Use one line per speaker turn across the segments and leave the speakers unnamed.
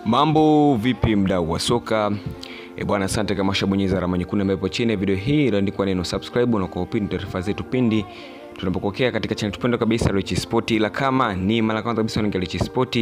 mambo vipi mdau wa soka e bwana asante kama ushabonyeza alama nyekundu ambayo ipo chini ya video hii iliandikwa neno subscribe na kwa upindi taarifa zetu pindi tunapokokea katika channel tupendo kabisa Rich Sport ila kama ni mara kwanza kabisa unaingia Rich Sport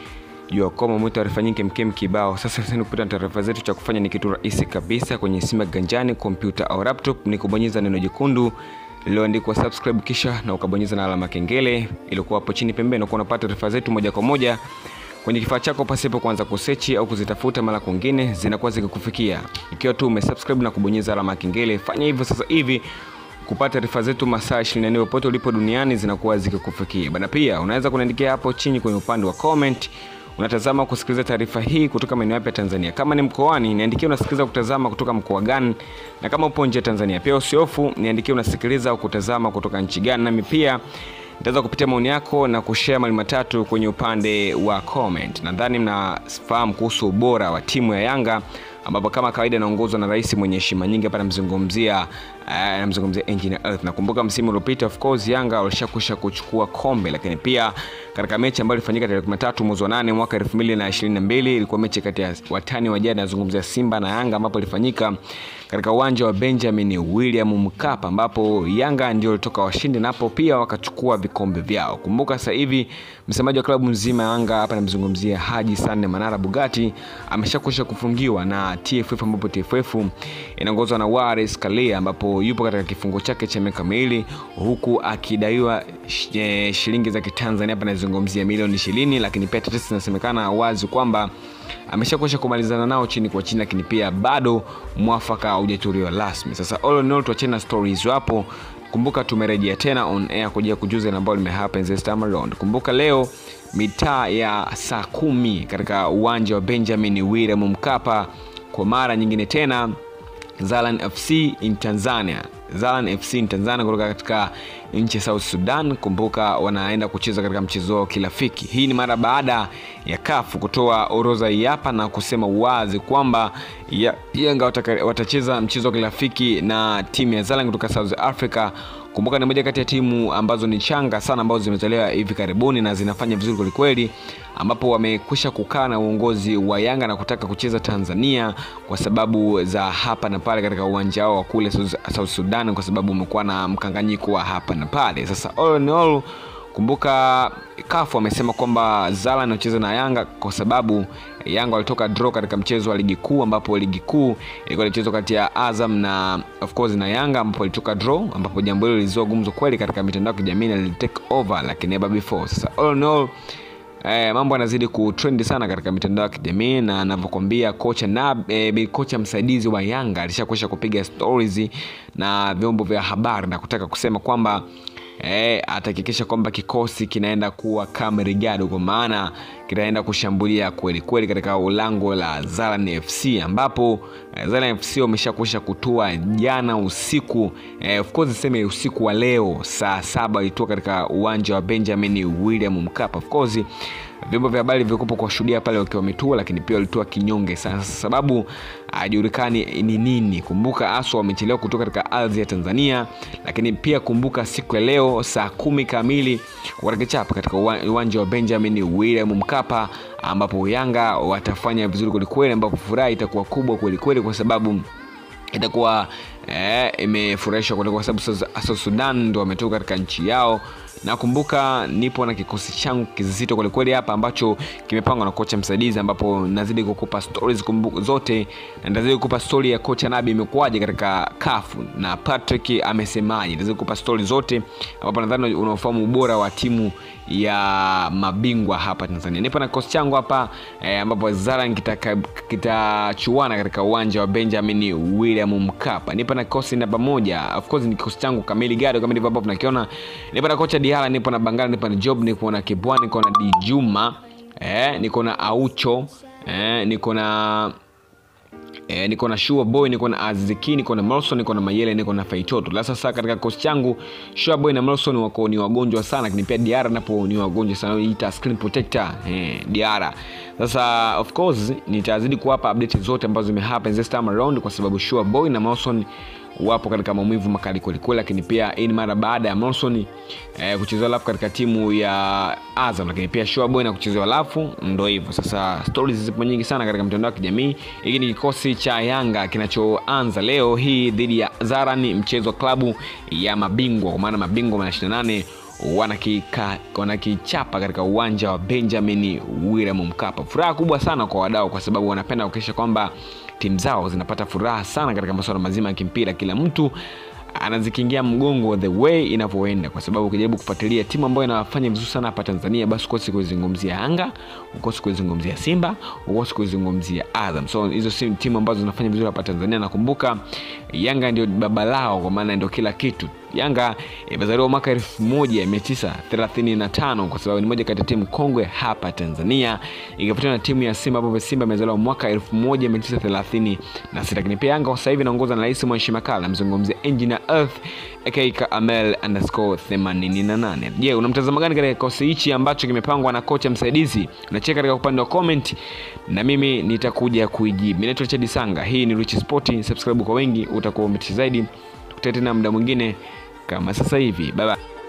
jua kwamba mwe taarifa nyingi mkem kibao sasa sasa kupita taarifa zetu cha kufanya ni kitu rahisi kabisa kwenye simu ya ganjani kompyuta au laptop ni kubonyeza neno jekundu lililoandikwa subscribe kisha na ukabonyeza na alama kengele iliyokuwa hapo chini pembeni unakuwa unapata taarifa zetu moja kwa moja kwenye kifaa chako pasipo kuanza kusechi au kuzitafuta mara kwingine zinakuwa zikikufikia ikiwa tu umesubscribe na kubonyeza alama ya kengele fanya hivyo sasa hivi kupata taarifa zetu masaa 24 popote ulipo duniani zinakuwa zikikufikia bana pia unaweza kuniandikia hapo chini kwenye upande wa comment unatazama kusikiliza taarifa hii kutoka maeneo yapi ya tanzania kama ni mkoani niandikie unasikiliza kutazama kutoka mkoa gani na kama upo nje ya tanzania pia usiofu niandikie unasikiliza au kutazama kutoka nchi gani nami pia nitaweza kupitia maoni yako na kushare mali matatu kwenye upande wa comment nadhani mnafahamu kuhusu ubora wa timu ya yanga ambapo kama kawaida anaongozwa na rais mwenye heshima nyingi hapa namzungumzia namzungumzia engineer earth nakumbuka msimu uliopita of course yanga walishakwisha kuchukua kombe lakini pia katika mechi ambayo ilifanyika tarehe 13 mwezi wa 8 mwaka 2022 ilikuwa mechi kati ya watani wa jadi nazungumzia simba na yanga ambapo ilifanyika katika uwanja wa benjamin william mkapa ambapo yanga ndio walitoka washindi napo pia wakachukua vikombe vyao kumbuka sasa hivi msemaji wa klabu nzima ya yanga hapa namzungumzia haji sanne manara bugati ameshakwisha kufungiwa na tff ambapo tff inaongozwa na waris kalia ambapo yupo katika kifungo chake cha miaka miwili huku akidaiwa sh- shilingi za kitanzania hapa nazungumzia milioni ishirini lakini pia tetesi zinasemekana wazi kwamba ameshakwisha kumalizana nao chini kwa chini lakini pia bado mwafaka haujatolewa rasmi sasa all in all tuachane na stories hapo kumbuka tumerejea tena on air kuja kujuza ile ambayo limehappen this time around kumbuka leo mitaa ya saa kumi katika uwanja wa benjamin william mkapa kwa mara nyingine tena zalan fc in tanzania zalan fc in tanzania kutoka katika nchi ya south sudan kumbuka wanaenda kucheza katika mchezo wao kirafiki hii ni mara baada ya kafu kutoa orodha hii hapa na kusema wazi kwamba ya- yanga wataka- watacheza mchezo wa kirafiki na timu ya zalan kutoka south africa kumbuka ni moja kati ya timu ambazo ni changa sana ambazo zimetolewa hivi karibuni na zinafanya vizuri kwelikweli ambapo wamekwisha kukaa na uongozi wa yanga na kutaka kucheza tanzania kwa sababu za hapa na pale katika uwanja wao wa kule South- south sudan kwa sababu umekuwa na mkanganyiko wa hapa na pale sasa all in all kumbuka kafu amesema kwamba zala anacheza na yanga kwa sababu yanga walitoka draw katika mchezo wa ligi kuu ambapo ligi kuu ilikuwa ilichezwa kati ya azam na of course na yanga ambapo walitoka draw ambapo jambo hilo lilizua gumzo kweli katika mitandao ya kijamii na lilitake over like never before sasa all in all Eh, mambo yanazidi kutrendi sana katika mitandao ya kijamii na anavyokwambia kocha na eh, kocha msaidizi wa yanga alishakuisha kupiga stories na vyombo vya habari na kutaka kusema kwamba eh, atahakikisha kwamba kikosi kinaenda kuwa kama rigado kwa maana kitaenda kushambulia kweli kweli katika ulango la zalan fc ambapo eh, zalan fc wameshakusha kutua jana usiku eh, of course seme usiku wa leo saa saba walitua katika uwanja wa benjamin william mkapa of course vyombo vya habari vilikupo kuwashuhudia pale wakiwa wametua lakini pia walitua kinyonge sana sababu hajulikani ni nini kumbuka aswa wamechelewa kutoka katika ardhi ya tanzania lakini pia kumbuka siku ya leo saa kumi kamili watakichapa katika uwa- uwanja wa benjamin william mkapa ambapo yanga watafanya vizuri kwelikweli ambapo furaha itakuwa kubwa kwelikweli kwa sababu itakuwa eh, imefurahisha kweli kwa sababu South- South Sudan ndo wametoka katika nchi yao nakumbuka nipo na kikosi changu kizito kwelikweli hapa ambacho kimepangwa na kocha msaidizi ambapo nazidi kukupa stories kumbu, zote na nazidi kukupa story ya kocha nabi imekuwaje katika kafu na patrick amesemaje nazidi kukupa story zote ambapo nadhani unaofahamu ubora wa timu ya mabingwa hapa tanzania nipo na kikosi changu hapa eh, ambapo zaran kitachuana kita kitachuana katika uwanja wa benjamin william mkapa nipo na kikosi namba moja of course ni kikosi changu kamili gado kama ndivyo ambavyo tunakiona nipo na kocha dihala nipo na bangala nipo na job nipo na kibwani niko na dijuma eh, niko na aucho eh, niko na E, niko na Sure Boy, niko na Aziki, niko na Melson, niko na Mayele, niko na Faitoto. La sasa katika kikosi changu Sure Boy na Melson wako ni wagonjwa sana, lakini pia Diara napo ni wagonjwa sana, ita screen protector eh, Diara. Sasa of course nitazidi kuwapa update zote ambazo zimehappen this time around kwa sababu Sure Boy na Melson wapo katika maumivu makali kwelikweli, lakini pia hii ni mara baada ya Monson eh, kuchezewa lafu katika timu ya Azam, lakini pia Shoaboy na kuchezewa lafu. Ndo hivyo sasa, stories zipo nyingi sana katika mitandao ya kijamii. Hiki ni kikosi cha Yanga kinachoanza leo hii dhidi ya Zaran, mchezo wa klabu ya mabingwa, kwa maana mabingwa wa 28 wanakika wanakichapa katika uwanja wa Benjamin William Mkapa. Furaha kubwa sana kwa wadau, kwa sababu wanapenda kuhakikisha kwamba timu zao zinapata furaha sana katika masuala mazima ya kimpira. Kila mtu anazikingia mgongo the way inavyoenda, kwa sababu ukijaribu kufuatilia timu ambayo inafanya vizuri sana hapa Tanzania, basi ukosi kuizungumzia Yanga, ukosi kuizungumzia Simba, ukosi kuizungumzia Azam. So hizo si timu ambazo zinafanya vizuri hapa Tanzania. Nakumbuka Yanga ndio baba lao, kwa maana ndio kila kitu. Yanga imezaliwa mwaka 1935 kwa sababu ni moja kati ya timu kongwe hapa Tanzania, ikifuatiwa na timu ya Simba ambapo Simba imezaliwa mwaka 1936. Lakini pia Yanga kwa sasa hivi inaongozwa na Rais Mwanshi Makala, mzungumzia Engineer Earth aka Amel underscore 88. Je, una mtazamo gani katika kikosi hichi ambacho kimepangwa na kocha msaidizi? Unacheka katika upande wa comment na mimi nitakuja kuijibu. Mimi naitwa Chadi Sanga, hii ni Rich Sport. Subscribe kwa wengi, utakuwa umeti zaidi. Tukutane tena muda mwingine kama sasa hivi. Bye bye.